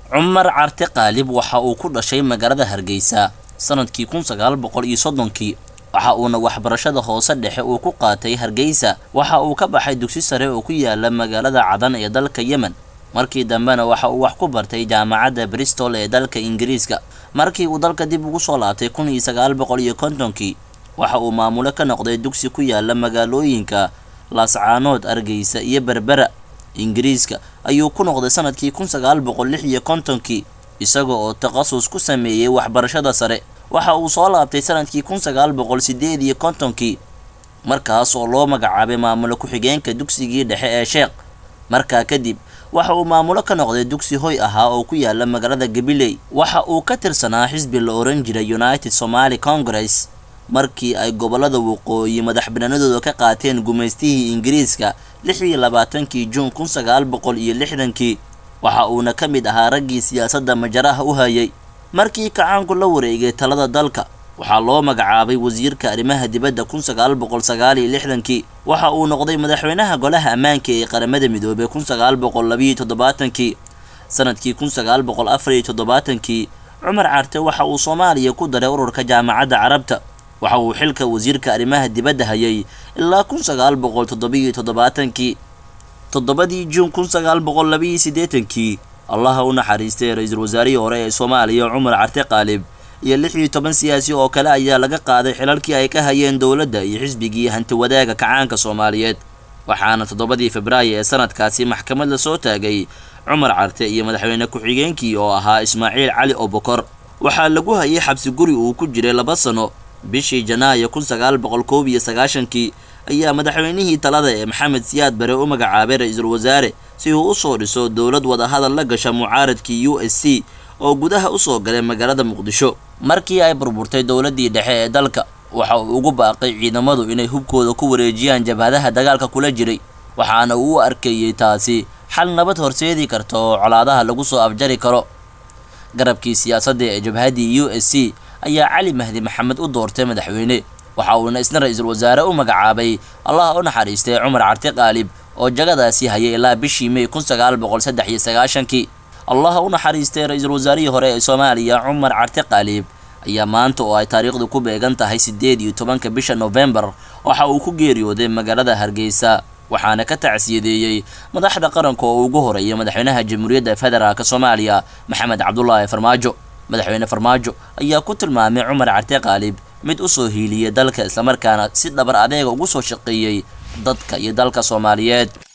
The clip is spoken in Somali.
cumar carte qaalib waxa uu ku dhashay magaalada hargeysa sanadkii kun sagaal boqol iyo soddonkii waxa uuna waxbarashada hoose dhexe uu ku qaatay hargeysa waxa uu ka baxay dugsi sare oo ku yaala magaalada cadan ee dalka yemen markii dambena waxa uu wax ku bartay jaamacadda bristol ee dalka ingiriiska markii uu dalka dib ugu soo laabtay kun iyo sagaal boqol iyo kontonkii waxa uu maamulo ka noqday dugsi ku yaala magaalooyinka laascaanood argeysa iyo berbera ingiriiska ayuu ku noqday sanadkii kun sagaal boqol lix iyo kontonkii isaga oo takhasus ku sameeyey waxbarashada sare waxa uu soo laabtay sanadkii kun sagaal boqol sideed iyo kontonkii markaas oo loo magacaabay maamulo ku-xigeenka dugsigii dhexe ee sheekh markaa kadib waxa uu maamulo ka noqday dugsi hoy ahaa oo ku yaala magaalada gabiley waxa uu ka tirsanaa xisbi la oran jiray united somaly congress markii ay gobolada waqooyi madax banaanadooda ka qaateen gumaystihii ingiriiska lix iyo labaatankii juun kun sagaal boqol iyo lixdankii waxa uuna ka mid ahaa raggii siyaasadda majaraha u hayay markii kacaanku la wareegay talada dalka waxaa loo magacaabay wasiirka arrimaha dibadda kun sagaal boqol sagaal iyo lixdankii waxa uu noqday madaxweynaha golaha ammaanka ee qaramada midoobey kun sagaal boqol labiiyo toddobaatankii sanadkii kun sagaal boqol afar iyo toddobaatankii cumar carte waxa uu soomaaliya ku daray ururka jaamacadda carabta waxa uu xilka wasiirka arrimaha dibadda hayay ilaa kun sagaal boqol toddobiiyo toddobaatankii toddobadii juun kun sagaal boqol labiiyo siddeetankii allaha u naxariistay ra-iisul wasaarihii hore ee soomaaliya cumar carte qaalib iyo lix iyo toban siyaasi oo kale ayaa laga qaaday xilalkii ay ka hayeen dowladda iyo xisbigii hantiwadaaga kacaanka soomaaliyeed waxaana toddobadii febraayo ee sanadkaasi maxkamad la soo taagay cumar carte iyo madaxweyne ku-xigeenkii oo ahaa ismaaciil cali obokor waxaa lagu hayay xabsi guri uu ku jiray laba sano bishii janaayo kun sagaal boqol koob iyo sagaashankii ayaa madaxweynihii talada ee maxamed siyaad bare u magacaabay ra-iisul wasaare si uu usoo dhiso dowlad wadahadal la gasha mucaaradkii u s c oo gudaha usoo galay magaalada muqdisho markii ay burburtay dowladdii dhexe ee dalka waxa uu ugu baaqay ciidamadu inay hubkooda ku wareejiyaan jabhadaha dagaalka kula jiray waxaana uu u arkeeyey taasi xal nabad horseedi karta oo colaadaha lagu soo afjari karo garabkii siyaasadda ee jabhaddii u s c ayaa cali mahdi maxamed u doortay madaxweyne waxa uuna isna ra-iisul wasaare u magacaabay allaha u naxariistay cumar carte qaalib oo jagadaasi hayay ilaa bishii may kun sagaal boqol saddex iyo sagaashankii allaha u naxariistay ra-iisul wasaarihii hore ee soomaaliya cumar carte qaalib ayaa maanta oo ay taariikhdu ku beegan tahay siddeed iyo tobanka bisha nofembar waxa uu ku geeriyooday magaalada hargeysa waxaana ka tacsiyadeeyey madaxda qaranka oo ugu horeeya madaxweynaha jamhuuriyadda federaalk soomaaliya maxamed cabdulaahi farmaajo madaxweyne farmaajo ayaa ku tilmaamay cumar carte qaalib mid usoo hiiliyay dalka islamarkaana si dhabar adeega ugu soo shaqeeyey dadka iyo dalka soomaaliyeed